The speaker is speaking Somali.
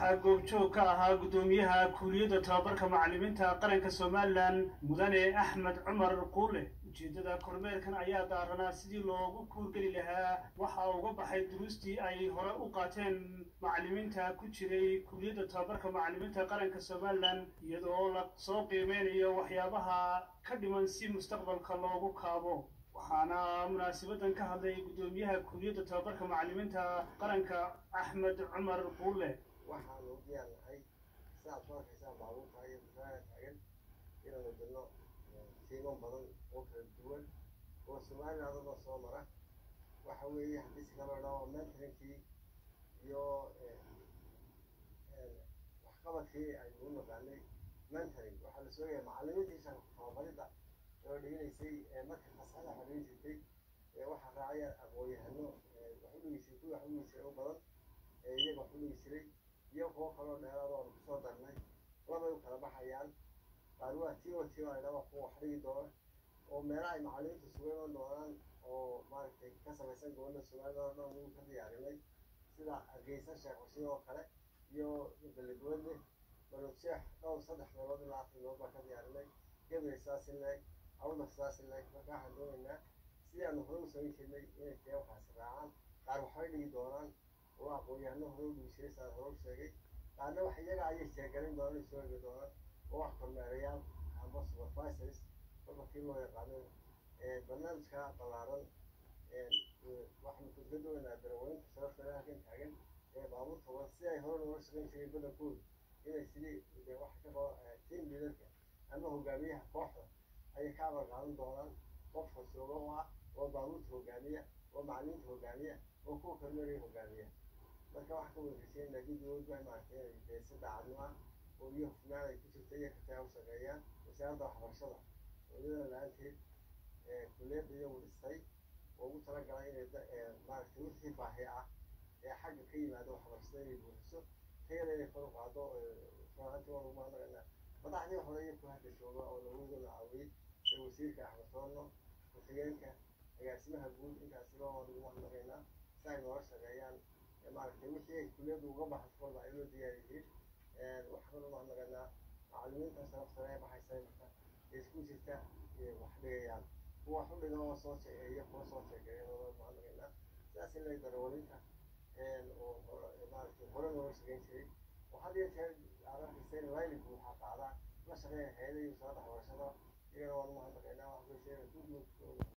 waxaa goobjoog ka ahaa guddoomiyaha kuuliyadda tababarka macallimiinta qaranka somalilan mudane axmed cumar quule ujeeddada kormeerkan ayaa daaranaa sidii loogu kuurgeli lahaa waxa uga baxay duruustii ay hore u qaateen macallimiinta ku jiray kuuliyadda tababarka macallimiinta qaranka somalilan iyadoo la soo qiimeynayo waxyaabaha ka dhiman si mustaqbalka loogu kaabo waxaana munaasibadan ka hadlay guddoomiyaha kuuliyadda tababarka macallimiinta qaranka axmed cumar quule waxaanu u diyaar nahay sidaad ku arkaysaan baabuurta iyo musaaya taagan inaanu dirno tiimo badan oo kala duwan oo somaliland oo soo mara waxa weeye haddii si kala dhaho mentorinkii iyo waxqabadkii aynu u naqaanay mentoring waxaa la soogayaa macallimiintii shaqo tababaridda oo dhiganaysay marka fasxada waxa dhigin jirtay waxaa raacaya aqoon-yahano wax u dhigi jiray kuwii wax u dhigi jiray u badan iyaga wax u dhigi jiray iyo kuwo kaloo dheeraad oonu kusoo darnay labay u kala baxayaan qaar waa t o t o aydhaba kuwa wax dhigi doona oo meelaha ay macallimiintu sugan doonaan oo maaragtay ka samaysan gobolada somaliland oo dhan wuu ka diyaarinay sida hargeysa sheekh xuseen oo kale iyo beledweyne balod sheekh dhowr saddex meelood ilaa afar meelood baa ka diyaarinay gabriel sidaas in leeg awda sidaas in leeg marka waxaan doonaynaa sidii aanu hore u samayn jirnay inay tee waxaasi raacaan qaar waxbay dhigi doonaan oo aqoon-yahano hore u dhigi jiray saan hore u sheegay qaarna wax iyaga ayay sheegalin doonaan soo egi doonaan oo wax kormeerayaal ama supervisors marka kii loo yaqaano barnaamijka ballaaran waxaanu ka doonaynaa daraweynta sharafta halkan taagan ee baabuurta wada si ay hore looga shaqayn jiray badankooda inay sidii wax ka qabo team leaderka ama hogaamiyaha kooxda ayay ka abar qaadan doonaan qof horsooga oo ah oo baabuurta hogaamiya oo macallimiinta hogaamiya oo kuwa kormeeraya hogaamiya marka waxaa ka wadageysanayna guddigood baa maaragtay inay dee si daacadnimo ah oo iyo hufnaan ay ku jirta iyo kataa u shaqeeyaan wasaaradda waxbarashada oo iyadana la-aanteed kulliyadda iyagu dhistay oo ugu talagalay inay maaragtay wixii baahi ah ee xagga ka yimaada waxbarashada inay buuxiso tayada inay kor u qaado runaantii waa lagu mahadnaqaynaa madaxdii hore iyo ku hadda jooga oo lawadooda caawiyey ee wasiirka axmed soorno ku-xigeenka agaasimaha guud intaasiba waa lagu mahadnaqaynaa si ay noola shaqeeyaan maaragtay wixii ay kulliyaddu uga baxaskooda ay loo diyaar yihiin waxaan lagu mahadnaqaynaa macallimiinta sharafta ee baxaysa marka ee isku jirta wax dhigayaan kuwa wax u dhiga oo soo sheegeeya kuwa soo sheegeeya waa lagu mahadnaqaynaa sidaas in lay darawalinta oo maaragtay hore looga shaqeyn jiray oo had iyo jeer aad arkaysa in layligu waxaa qaadaa la shaqeeya hayada iyo wasaaradda waxbarashada iyagana waa lagu mahadnaqaynaa wax bay sheega